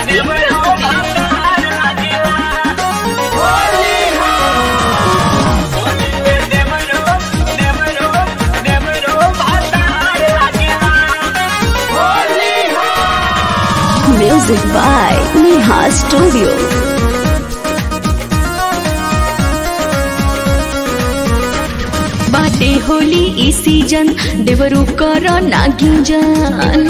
Music by Neha Studio. बाटे होली ई season देवरू कर नागिंजन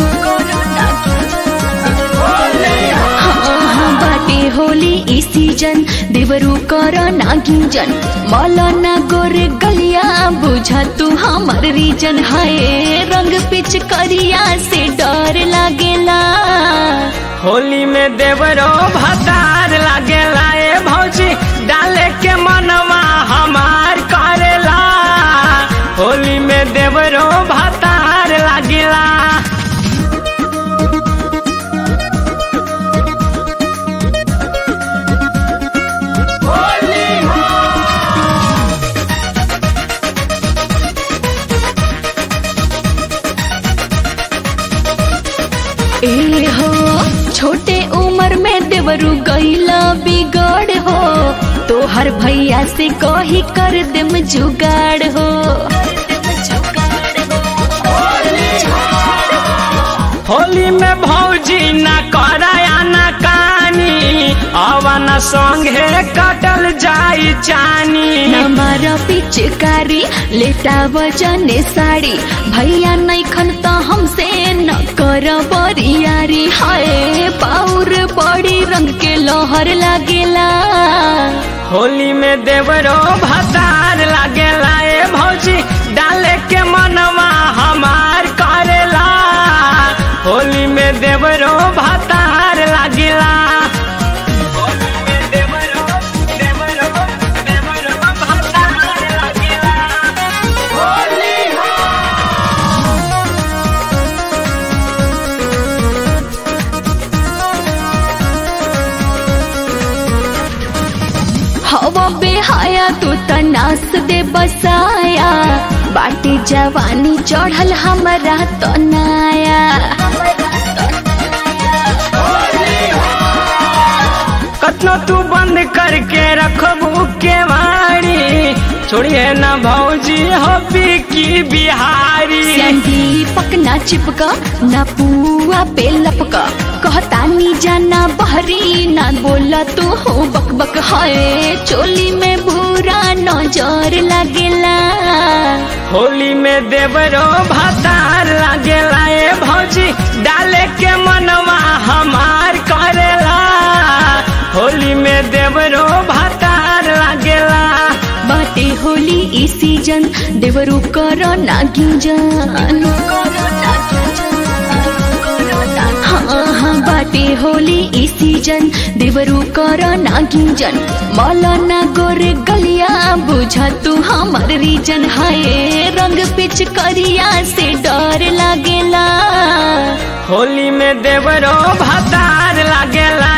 हाँ हाँ बाटे होली ई सीजन देवरू कर नागिंजन मौलाना गोरे गलिया बुझा तू हमर रीजन हाय रंग पिच करिया से डर लागेला होली में देवरो भतार लागेला ए भौजी डाले के मनवा हमार करेला होली में देवरो भतार लागेला ए हो छोटे उम्र में देवरू गईला बिगड़ हो तो हर भैया से कही कर देम जुगाड़ हो होली में भौजी न कराया न कानी अवन संगे कटल जाई चानी हमारा पिचकारी लेटा वजने साड़ी भैया नहीं खन तो हमसे न कर बरियारी हाय पाउर बड़ी रंग के लोहर लागेला होली में देवरो भतार लागेला ए भौजी डाले के मनवा हमार करेला होली में देवरो भतार लागेला हवा बेहाया तू तनास दे बसाया बाटी जवानी चढ़ल हमरा तो नाया कतनो तू बंद करके रखबू के वाणी छोड़िए न भौजी हो की बिहारी दीपक ना चिपका ना पुआ पे लपका कहता नी जाना बहरी ना बोला तू हो बक बक हाय चोली में भूरा नजर लगेला होली में देवरो भतार लागेला ए भौजी डाले के मनवा हमार करेला होली में देवरो भतार लागेला बाटे होली ई सीजन देवरू कर नागिंजन हाँ हाँ बाटे होली ई सीजन देवरू कर नागिंजन मौलाना गोरे गलिया बुझा तू हमर रीजन हाय रंग पिच करिया से डर लागेला होली में देवरो भतार लागेला